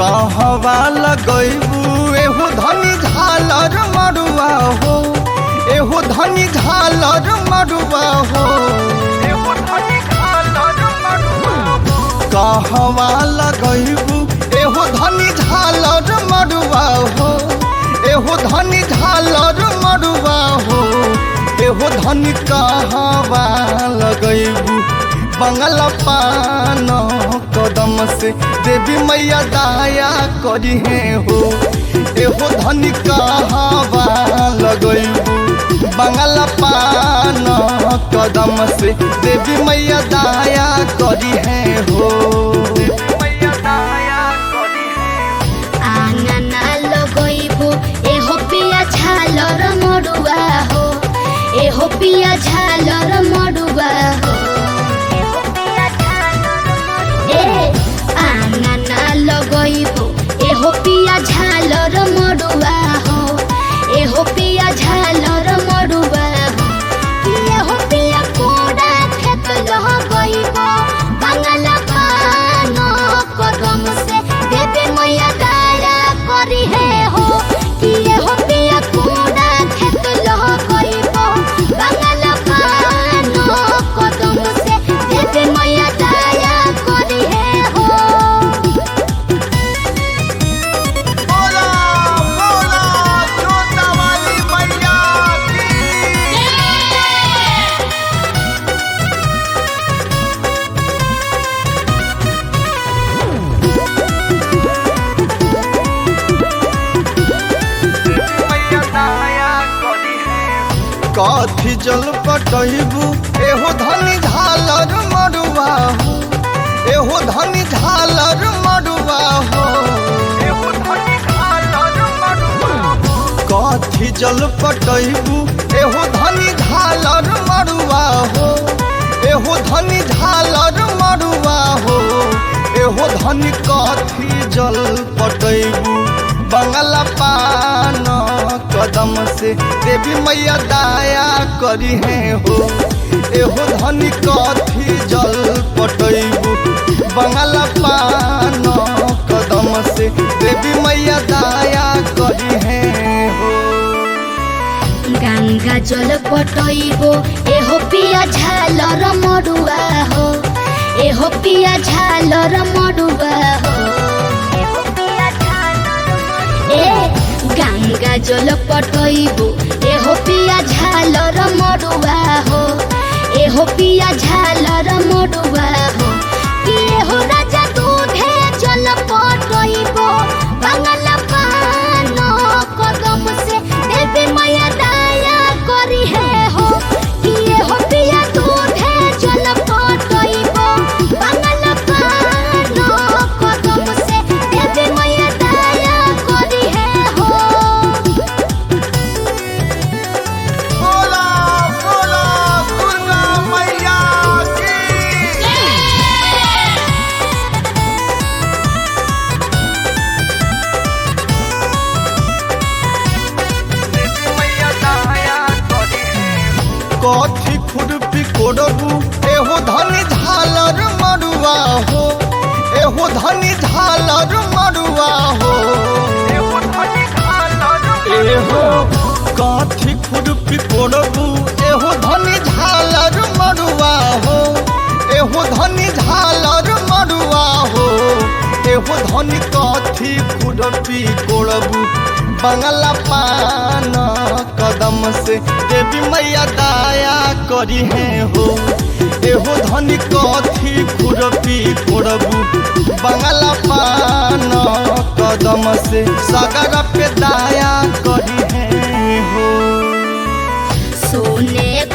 कहवा लगैबू एहो धनी झालर मरुआ हो एहो धनी झालर मरुआ हो कहवा लगैबू एहो धनी झालर मरुआ हो एहो धनी झालर मरुआ हो एहो धनी कहवा लगैबू बंगल पान कदम से देवी मैया दाया करी है हो एहो धनी कहवा लगैबू बंगल पान कदम से देवी मैया दाया करी है हो आंगना लगैबो एहो पिया झालर मडुआ हो एहो पिया झालर मडुआ हो ए आंगना लगैबो एहो पिया झालर मडुआ हो एहो पिया झालर मडुआ हो एहो पिया कोडा खेत लगैबो बांगला पान कदम से देवे मैया दाया करी है हो कि एहो पिया कोडा खेत लगैबो बांगला पान कदम से देवे मैया दाया करी है हो बोला बोला जोता वाली मैया की कथी जल पटैबू एहो धनी झालर मरुआ हो एहो धनी झालर मरुआ हो कथी जल पटैबू एहो धनी झालर मरुआ हो एहो धनी झालर मरुआ हो एहो धनी कथी जल पटैबू बंगला पान कदम से देवी मैया दाया करी है हो एहो धनी कथी जल पटैबू बंगला पान कदम से देवी मैया दाया करी है हो गंगा जल पटैबो एहो पिया झालर मडुआ हो एहो पिया झालर मडुआ हो ए गंगा जल पटैबो एहो पिया झालर मडुआ हो एहो पिया झालर मडुआ हो कि एहो राजा दूधे जल पटैबो बांगला पान कदम से देवे मैया दाया करी है हो कि एहो पिया दूधे जल पटैबो बांगला पान कदम से देवे मैया दाया करी है हो बोला बोला दुर्गा मैया की कथी खुरपी कोडबू एहो धनी झालर मरुआ हो एहो धनी झालर मरुआ हो एहो कथी खुरपी कोडबू एहो धनी झालर मरुआ हो एहो धनी झालर मरुआ हो एहो धनी कथी खुरपी कोडबू बंगला पान कदम से देवी मैया दाया करी है हो एहो धनी कथी खुरपी कोड़बू बंगला पान कदम से सागर पे दाया करी है हो सोने